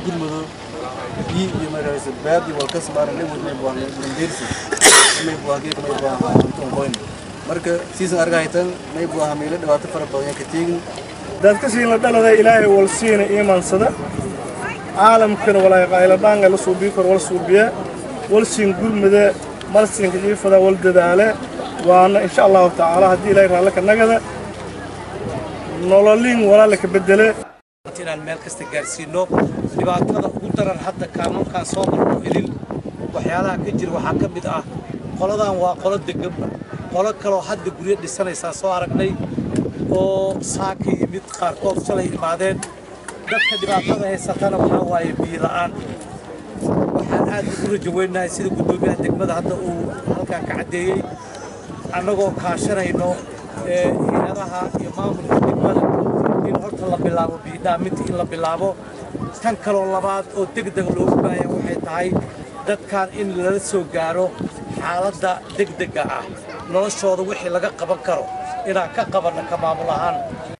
gurmado biyo iyo markaas baadi walka samaran nin wadnay baan ndirsi may buagi may baa anton qoyn marka season argaytan may baa hamile dhibaato fara badan ka teegin dadka siin la dhalada ilaahay wal siina iimaansada caalamkana walaa qayla dhaanga la suubiyo kor wal suubiya wal siin gurmada mal siin jiifada wal dadaale waana insha Allah taala hadii ilaahay raala ka nagada nololin walaala ka bedele inaan meel kasta gaarsiino dhibaatada ugu daran hadda kaamankaan soo marno ilin waxyaalaha ka jira waxaa ka mid ah qoladan waa qolo deganba qolo kaloo hadda guryo dhisanaysaa soo aragnay oo saaka yimid qaarkood shalay imaadeen dadka dhibaatada haysatana waxaa waaye biyo la'aan waxaan aad ugu rajo weynahay sida guddoomiyaha degmada hadda uu halkan ka caddeeyey annagoo kaashanayno hay-adaha iyo maamulka degmada in horta la bilaabo biidhaaminta in la bilaabo tan kaloo labaad oo degdeg loogu baahaya waxay tahay dadkan in lala soo gaaro xaaladda degdegga ah noloshooda wixii laga qaban karo inaan ka qabanno ka maamul ahaan